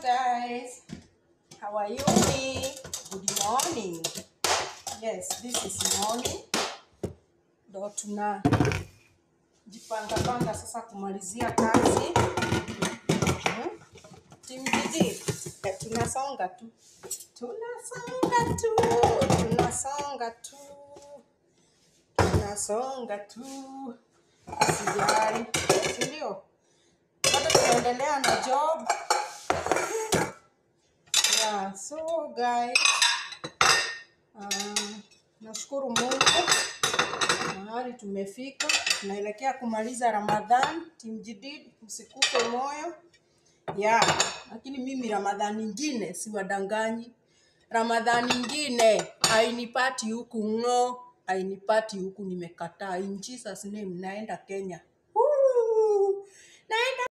guys. How are you? Good morning. Yes, this is morning. Ndo tuna jipanga panga sasa kumalizia kazi. Hmm? Team Didi, eh, tunasonga tu. Tunasonga tu. Tunasonga tu. Tunasonga tu. Sijali. Si ndio? Bado tunaendelea na job. Yeah, so guys, um, nashukuru Mungu mahali tumefika. Tunaelekea kumaliza Ramadhan. Team Jadid, msikufe moyo. Yeah, lakini mimi Ramadhan ingine siwadanganyi. Ramadhan ingine hainipati huku ng'o, hainipati huku nimekataa. In Jesus name naenda Kenya. Woo! Naenda